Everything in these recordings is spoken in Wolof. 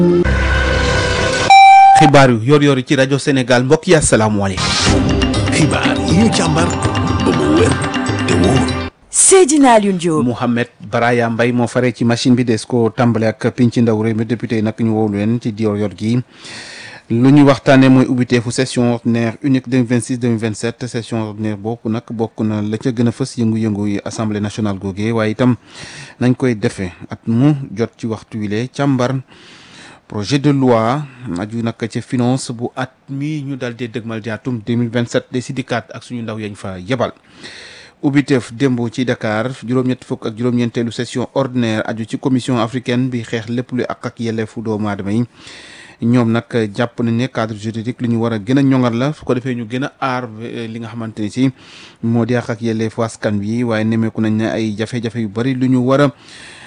xibaar yu yor yor ci rajo Sénégal mbokk yi asalaamaaleykum. xibaar yi ñu càmbar ba mu wér te wóor. Seydina Alioune Diop. Mouhamed Baraya Mbaye moo fare ci machine bi des ko tàmbale ak pinc ndaw réew mi député yi nag ñu wóolu leen ci yor yor gi lu ñu waxtaanee mooy ubbiteefu session ordinaire unique 2026 2027 session ordinaire boobu nag bokk na la ca gën a fës yëngu-yëngu yi assemblée nationale googee waaye itam nañ koy defee at mu jot ci waxtu wile càmbar projet de loi aju nag ca finance bu at mi ñu daal di dëgmal jaatum 2027 de si dikkaat ak suñu ndaw yañ fa yebal. ubbiteef démb ci Dakar juróom-ñett fukk ak juróom-ñeenteelu session ordinaire aju ci commission africaine bi xeex lépp lu ak ak yelleefu doomu aadama yi ñoom nag jàpp nañ ne cadre juridique lu ñu war a gën a ñoŋal la su ko defee ñu gën a aar li nga xamante ni si moo di ak ak yelleefu askan wi waaye nemeeku nañ ne ay jafe-jafe yu bari lu ñu war a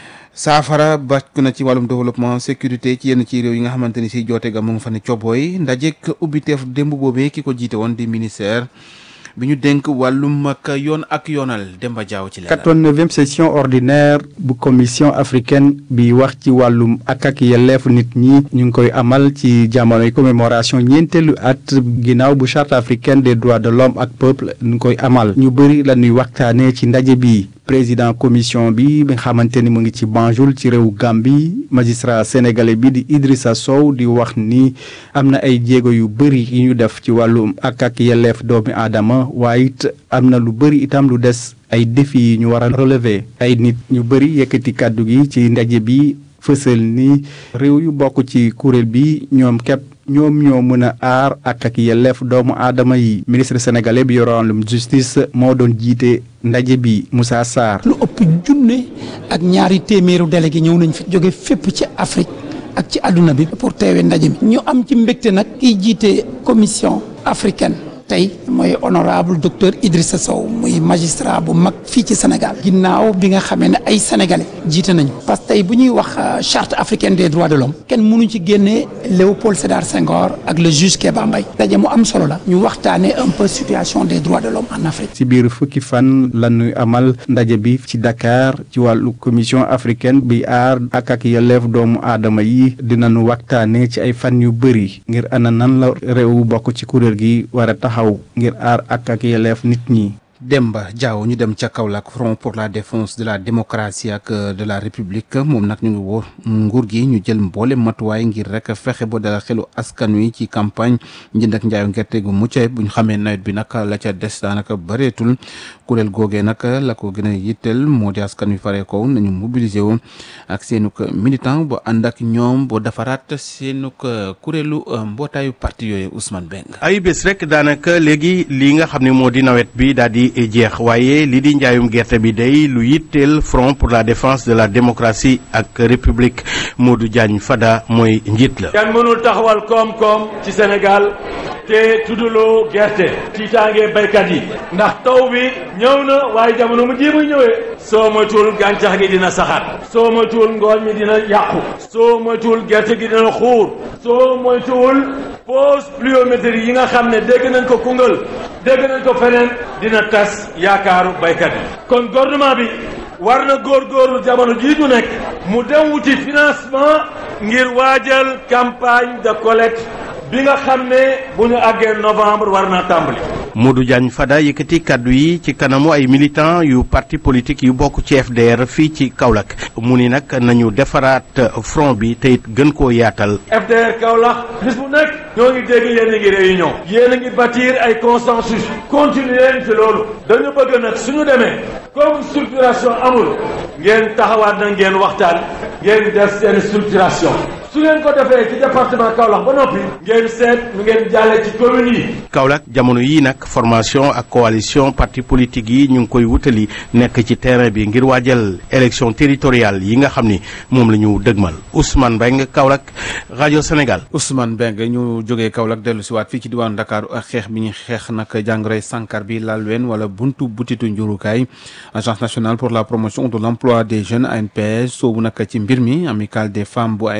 saafara bàcc na ci wàllum développement sécurité ci yenn ci réew yi nga xamante ni si joote ga mu nga fa ne cobooy ndajeek ubbiteef démb boobee ki ko jiite woon di ministère bi ñu dénk wàllum ak yoon ak yoonal Demba Diaw ci leeral. 89e session ordinaire bu commission africaine bi wax ci wàllum ak ak yelleefu nit ñi ñu ngi koy amal ci jamonoy commémoration ñeenteelu at ginnaaw bu charte africaine des droits de l'homme ak peuple ñu ngi koy amal ñu bëri la ñuy waxtaanee ci ndaje bi président commission bi bi nga xamante ni mu ngi ci Banjul ci réew Gambie magistrat sénégalais bi di Idrissa Sow di wax ni am na ay jéego yu bëri yu ñu def ci wàllum ak ak yelleef doomi aadama waaye it am na lu bëri itam lu des ay défis yi ñu war a relever ay nit ñu bëri yëkkati kàddu gi ci ndaje bi fësal ni réew yu bokk ci kuréel bi ñoom képp ñoom ñoo mën a aar ak ak yelleef doomu aadama yi ministre sénégalais bi yoroon wàllum justice moo doon jiite ndaje bi Moussa Sarr. lu ëpp junne ak ñaari téeméeru délégué ñëw nañ fi jóge fépp ci Afrique ak ci àdduna bi pour teewee ndaje mi ñu am ci mbégte nag kiy jiite commission africaine tey mooy honorable docteur Idrissa Sow muy magistrat bu mag fii ci Sénégal ginnaaw bi nga xamee ne ay sénégalais jiite nañu parce que tey bu ñuy wax charte africaine des droits de l'homme kenn mënu ci génnee Léopold Sédar Senghor ak le juge Kéba Mbaye daje mu am solo la ñu waxtaanee un peu situation des droits de l'homme en Afrique. ci biir fukki fan la ñuy amal ndaje bi ci Dakar ci wàllu commission africaine bi aar ak ak yelleef doomu aadama yi dinañu waxtaanee ci ay fan yu bëri ngir ana nan la réew bokk ci kuréel gi war a taxaw ngir aar ak ak yelleef nit ñi. Demba Diaw ñu dem ca Kaolack Front pour la défense de la démocratie ak de la république moom nag ñu ngi woo nguur gi ñu jël mboole matuwaay ngir rek fexe ba dala xelu askan wi ci campagne njënd ak njaayu gerte gu mucc ayib bu ñu xamee nawet bi nag la ca des daanaka bëreetul kuréel googee nag la ko gën a yitteel moo di askan wi faree ko nañu mobiliser wu ak seenuk militant ba ànd ak ñoom boo defaraat seenuk kuréelu mbootaayu parti yooyu Ousmane Beng ay bés rek daanaka léegi li nga xam ne moo di nawet bi daal di jeex waaye li di njaayum gerte bi day lu yitteel front pour la défense de la démocratie ak république Modou Diagne Fada mooy njiit la. kenn mënul taxawal koom-koom ci Sénégal te tudduloo gerte tiitaange baykat yi ndax taw bi ñëw na waaye jamono mu ji muy ñëwee soo moytuwul gàncax gi dina saxaat soo moytuwul ngooñ mi dina yàqu soo moytuwul gerte gi dina xuur soo moytuwul pause pluviométrie yi nga xam ne dégg nañ ko Koungheul dégg nañ ko feneen dina tas yaakaaru baykat yi kon gouvernement bi war na góorgóorlu jamono jii ñu nekk mu dem wuti financement ngir waajal campagne de collecte bi nga xam ne bu ñu àggee novembre war naa tàmbali. Modou Diagne Fada yëkkati kàddu yi ci kanamu ay militants yu parti politique yu bokk ci FDR fii ci Kaolack mu ni nag nañu defaraat front bi te it gën koo yaatal. FDR Kaolack bis bu nekk ñoo ngi dégg yéen a ngi réunion yéen a ngi bâtir ay consensus continuer leen ci loolu dañu bëgg nag suñu demee comme structuration amul ngeen taxawaat na ngeen waxtaan ngeen def seen structuration su ngeen ko defee ci département Kaolack ba noppi ngeen seet nu ngeen jàllee ci communes yi. Kaolack jamono yii nag formation ak coalition parti politique yi ñu ngi koy wutali nekk ci terrain bi ngir waajal élection territoriale yi nga xam ni moom la ñu dëgmal Ousmane Mbengue Kaolack rajo Sénégal. Ousmane Mbengue ñu jógee Kaolack dellu si waat fii ci diwaanu Dakar ak xeex bi ñu xeex nag jàngoroy sankar bi laal ween wala buntu butitu njurukaay agence nationale pour la promotion de l' emploi des jeunes ANPS soobu nag ci mbir mi amicale des femmes bu ANPS boobu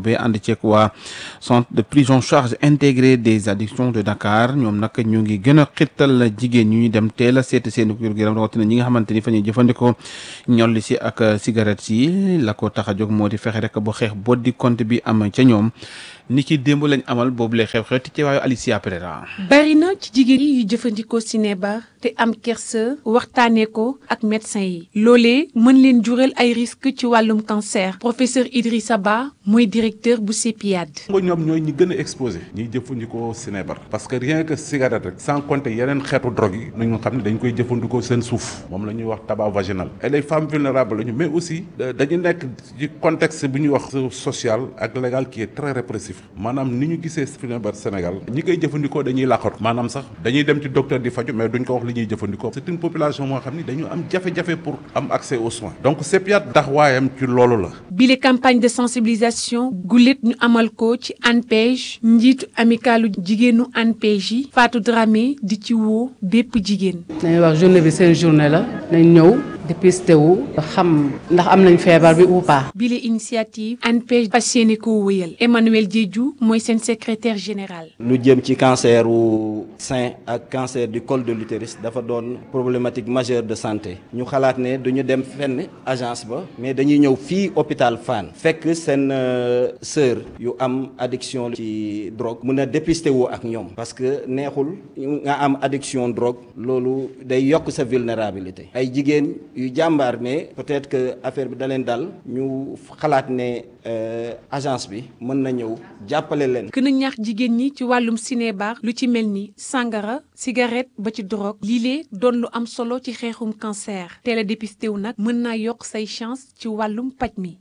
boobee ànd ceeg waa centre de prise en charge intégré des addictions de Dakar ñoom nag ñu ngi gën a xittal jigéen ñu dem teel a seeti seen wér-gu-yaram rawatina ñi nga xamante ni fa ñuy jëfandikoo ñolli si ak cigarette yi la ko tax a jóg moo di fexe rek bu xeex boo di compte bi am ca ñoom ni ki démb lañ amal boobu lay xew-xew ci teewaayu Alicia Pereira. bari na ci jigéen yi yu jëfandikoo cinébar te am kersa waxtaanee ko ak médecin yi loolee mën leen jural ay risques ci wàllum cancer professeur Idrissa Ba mooy directeur bu CEPIAD. nga ñoom ñooy ñi gën a exposé ñiy jëfandikoo cinébar parce que rien que cigarette rek sans compter yeneen xeetu drogue yi nañu xam ne dañ koy jëfandikoo seen suuf moom la ñuy wax tabac vaginal et les femmes vulnérables lañu mais aussi dañu nekk ci contexte bi ñuy wax social ak légal qui est très répressif maanaam ni ñu gisee cinébar Sénégal ñi koy jëfandikoo dañuy làqatu maanaam sax dañuy dem ci docteur di faju mais duñ ko wax li ñuy jëfandikoo c'est une population moo xam ni dañu am jafe-jafe pour am accès aux soins donc CEPIAD taxawaayam ci loolu la bile campagne de sensibilisation gulet ñu amal ko ci ANPEJ njiitu amicalu jigéenu ANPEJ yi Fatou Dramé di ci woo bépp jigéen. dañuy wax journée bi seen journée la nañ ñëw dépisté wu xam ndax am nañ feebar bi ou pas. bile initiative ANPEJ fas yéene ko wëyal Emmanuel Diédhiou mooy seen secrétaire général. lu jëm ci cancer wu sein ak cancer du col de l'utérus dafa doon problématique majeure de santé ñu xalaat ne duñu dem fenn agence ba mais dañuy ñëw fii hôpital Fann fekk seen sœur yu am addiction ci drogue mun a dépister wu ak ñoom parce que neexul nga am addiction drogue loolu day yokk sa vulnérabilité ay jigéen yu jàmbaar mais peut-être que affaire bi da leen dal ñu xalaat ne agence bi mën na ñëw jàppale leen. gën a ñaax jigéen ñi ci wàllum cinébar lu ci mel ni sangara cigarette ba ci drogue lii doon lu am solo ci xeexum cancer teel a dépisté wu nag mën naa yokk say chance ci wàllum paj mi.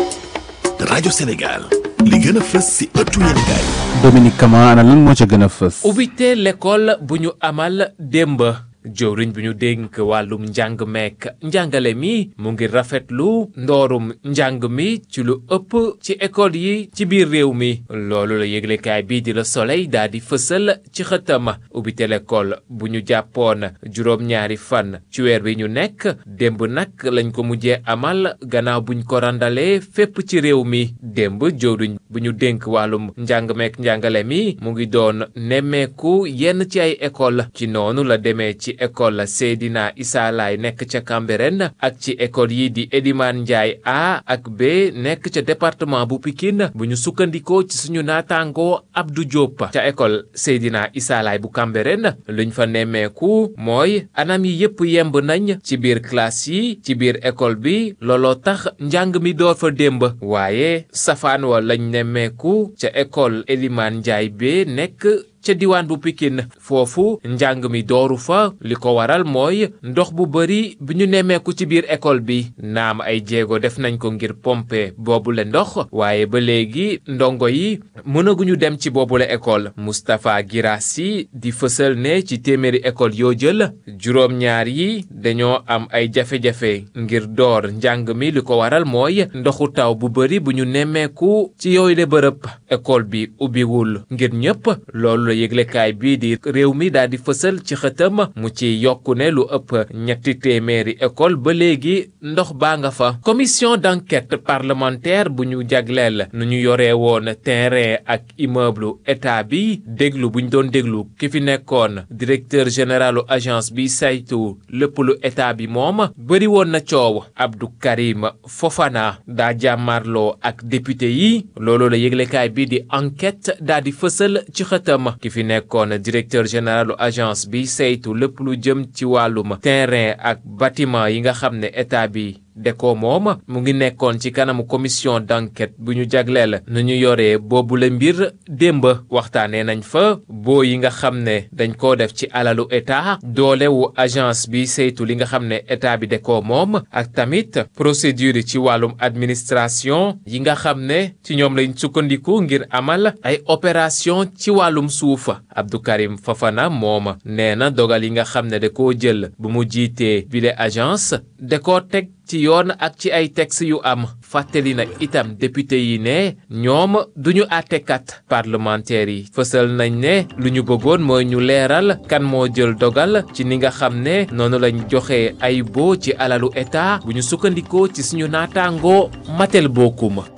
rajo Sénégal li gën a fës ci ëttu yéenekaay Dominique Kama ana lan moo ca gën a fës. ubbite l'école bu ñu amal démb. jëwriñ bi ñu dénk wàllum njàng meek njàngale mi mu ngi rafetlu ndoorum njàng mi ci lu ëpp ci école yi ci biir réew mi loolu la yëglekaay bii di la soleil daal di fësal ci xëtam ubbite l'école bu ñu jàppoon juróom-ñaari fan ci weer bi ñu nekk démb nag lañ ko mujjee amal gannaaw buñ ko randalee fépp ci réew mi démb jëwriñ bu ñu dénk wàllum njàng meek njàngale mi mu ngi doon nemmeeku yenn ci ay école ci noonu la demee ci école Seydina Issa Laye nekk ca Cambérène ak ci école yi di Elimane Ndiaye A ak B nekk ca département bu Pikine bu ñu sukkandikoo ci suñu naataangoo Abdou Diop ca école Seydina Issa Laye bu Cambérène luñ fa nemmeeku mooy anam yi yépp yemb nañ ci biir classe yi ci biir école bi looloo tax njàng mi door fa démb waaye safaan wa lañ nemmeeku ca école Elimane Ndiaye B nekk ca diwaan bu Pikine foofu njàng mi dooru fa li ko waral mooy ndox bu bari bi ñu nemmeeku ci biir école bi naam ay jéego def nañ ko ngir pomper boobule ndox waaye ba léegi ndongo yi mënaguñu dem ci boobule école Moustapha Girassi di fësal ne ci téeméeri école yoo jël juróom-ñaar yi dañoo am ay jafe-jafe ngir door njàng mi li ko waral mooy ndoxu taw bu bari bu ñu nemmeeku ci yooyu le bërëb école bi ubbiwul ngir ñëpp loolu yëglekaay bii di réew mi daal di fësal ci xëtam mu ci yokku ne lu ëpp ñetti téeméeri école ba léegi ndox baa nga fa commission d'enquête parlementaire bu ñu jagleel nu ñu yoree woon terrain ak immeuble état bi déglu bu ñu doon déglu ki fi nekkoon directeur généralu agence bi saytu lépp lu état bi moom bëri woon na coow Abdou Karim Fofana daa jàmmarloo ak député yi loolu la yëglekaay bii di enquête daa di fësal ci xëtam ki fi nekkoon directeur généralu agence bi saytu lépp lu jëm ci wàllum terrain ak bâtiment yi nga xam ne état bi deko moom mu ngi nekkoon ci kanamu commission d'enquête bu ñu jagleel nu ñu yoree boobule mbir démb waxtaanee nañ fa boo yi nga xam ne dañ koo def ci alalu état doolewu agence bi saytu li nga xam ne état bi deko moom ak tamit procédure ci wàllum administration yi nga xam ne ci ñoom lañ sukkandiku ngir amal ay opération ci wàllum suuf Abdou Karim Fafana moom nee na dogal yi nga xam ne da koo jël bu mu jiitee bile agence da koo teg ci yoon ak ci ay texte yu am fàttali na itam député yi ne ñoom duñu àttekat parlementaire yi fësal nañ ne lu ñu bëggoon mooy ñu leeral kan moo jël dogal ci ni nga xam ne noonu lañ joxe ay boo ci alalu état bu ñu sukkandikoo ci suñu naataangoo matel bokkuma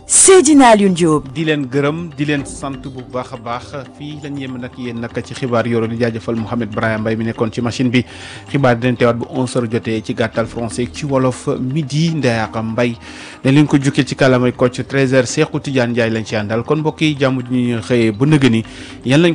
Seydina Alioune Diop. di leen gërëm di leen sant bu baax a baax fii lañ yem nag yéen nag ci xibaar yoro di jaajëfal Mouhamed Brahima Mbaye mi nekkoon ci machine bi xibaar dinañ teewaat bu 11h jotee ci gàttal français ci wolof midi Ndeyaka Mbaye dañ leen ko jukkee ci kàllaamay Kocc 13h Cheikhou Tidiane Ndiaye lañ ci àndal kon mbokk yi jàmm ji ñu xëyee ba nëgëni yan lañ